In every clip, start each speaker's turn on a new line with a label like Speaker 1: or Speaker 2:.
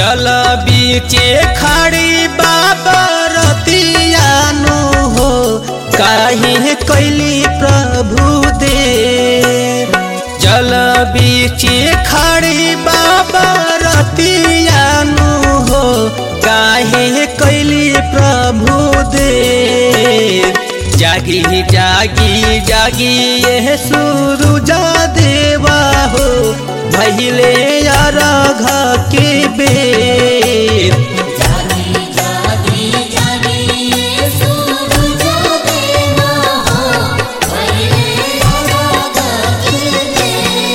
Speaker 1: जल बीचे खड़ी बाबा रतियानु हो काहे कैली प्रभु दे जल बीचे खड़ी बाबा रतियानु हो काहे कैली प्रभु दे जागी जागी जागी ये सूरुजा देवा हो भैले अरघ के बेर
Speaker 2: जागी जागी जागी सूरज देवा हो पहले राग दे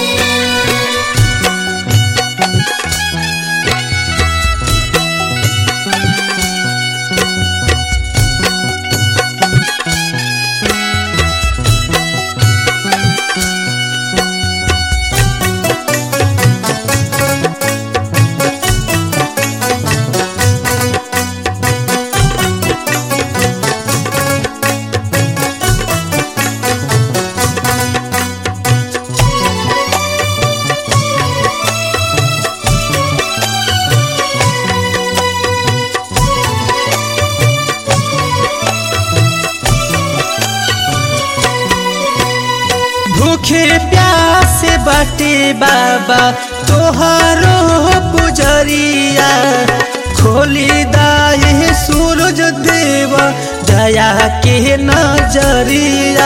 Speaker 1: भूखे प्यास बाटे बाबा तोहारो पुजरिया खोली दाए सूरज देव दया के नजरिया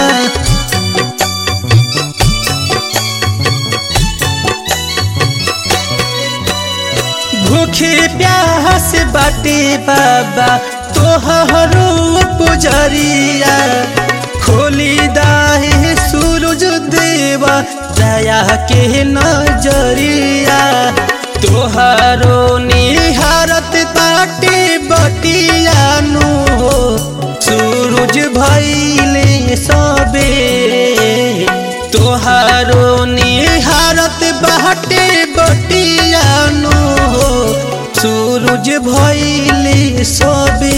Speaker 1: भूखे प्यास बाटे बाबा तोहरो पुजरिया खोली दाहे सूरज देवा दया के नजरिया तोहरो निहारत बाटे बटियानु हो सूरज भैले सबे तोहारो निहारत बाटे बटियानु हो सूरज भैले सबे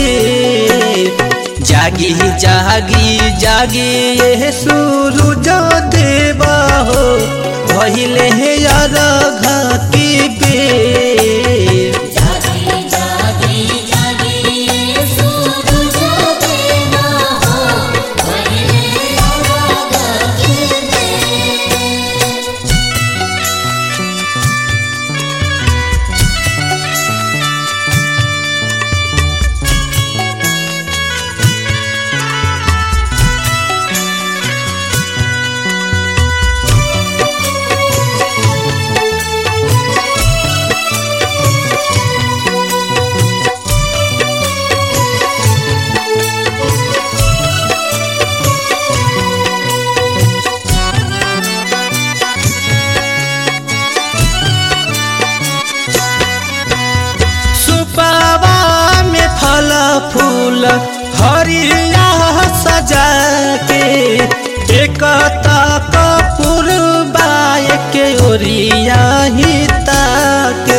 Speaker 1: जागी जागी जागी ये सूरज देवा हो भैले अरघ के बेर
Speaker 2: जागी जागी जागी सूरज देवा हो पहले राग दे
Speaker 1: सुपावा में फल फूल हरिया सजा के एक कपूर बाय के ओरिया ही ताके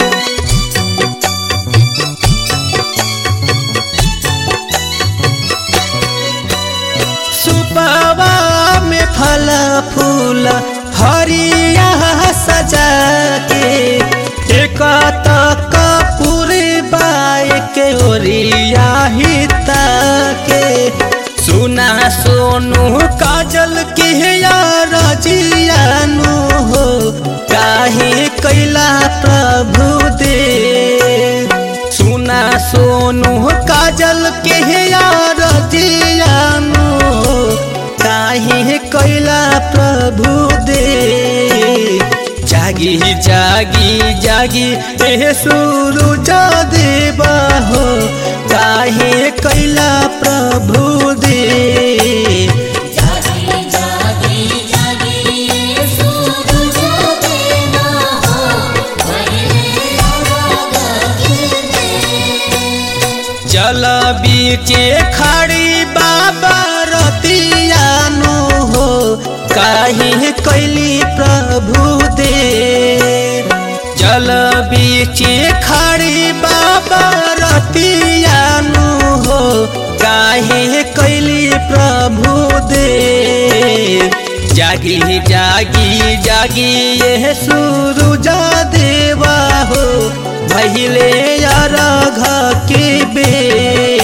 Speaker 1: सुपावा में फल फूल हरिया सजा के एक कपूर बाय के ओरिया ही ताके सुना सोनू काजल के यार जियानु हो काहे कैला प्रभु दे सुना सोनू काजल के यार जियानु हो काहे कैला प्रभु दे जागी जागी जागी ए सूरज देवा हो काहे कैला प्रभु दे
Speaker 2: जागी जागी जागी सूरज देवा हो पहले राग दे
Speaker 1: जल बीचे खड़ी बाबा रतियानु हो काहे कैली प्रभु दे जल बीचे खड़ी बाबा रतियानु हो काहे कैली प्रभु दे जागी जागी जागी ये सूरुजा देवा हो भैले अरघ के बेर